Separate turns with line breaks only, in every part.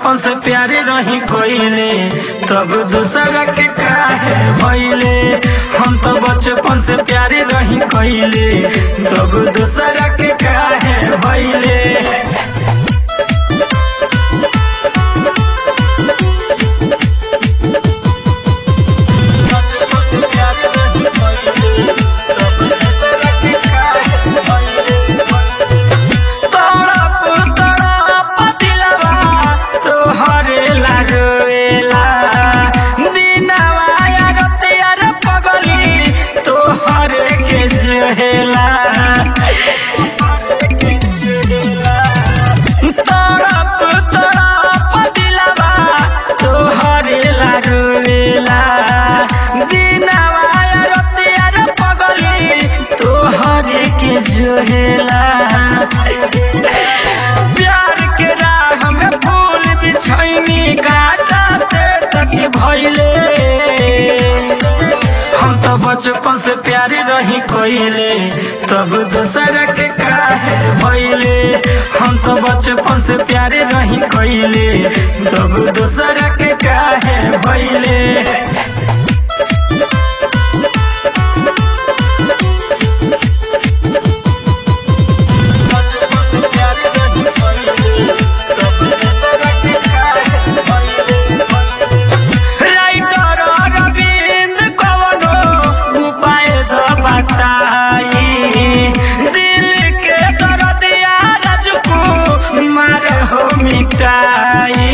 बचपन से प्यारे रही कोइले तब दूसरा के काहे भइले हम तो बचपन से प्यारे रही कोइले तब दूसरा के काहे भइले तड़प तड़प दिलवा तोहरे लागेला दिनवा रतिया रे पगली तोहरे के जहेला तड़प तड़प दिलवा तोहरे लागेला दिनवा रतिया रे पगली तोहरे के जहेला प्यार के राह में फूल बिछैनी गाते तक भइले हम तो बचपन से प्यारी रही कोइले तब दूसरा के काहे भइले हम तो बचपन से प्यारे रही कोइले तब दूसरा के काहे भइले राइटर अरविंद कवनो उपाय द बताई दिल के दर्दिया राजकू मार हो मिटाई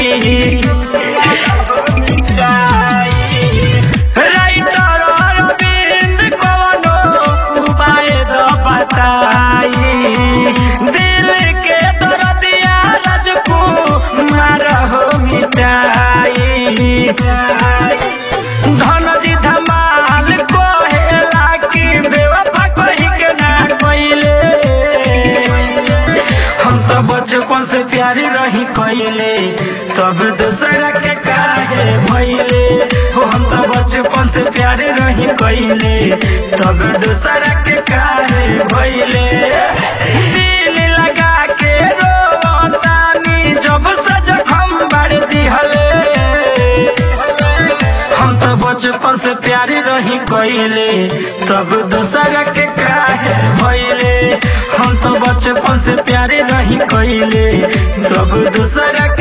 राइटर अरविंद कवनो उपाय द बताई दिल के दर्दिया राजकू मार हो मिटाई धन जी धमाल कोहेला की बेवफा कही के ना कोइले हम तो बचपन से प्यारी रही कोइले तब दूसरा के काहे भइले हो हम तो बचपन से प्यारे रही कोइले तब दूसरा के काहे भइले दिल लगा के रोतानी जब से जखम बाड़ दिहले हम तो बचपन से प्यारी रही कोइले तब दूसरा के काहे भइले हम तो बचपन से प्यारे रही कोइले तब दूसरा के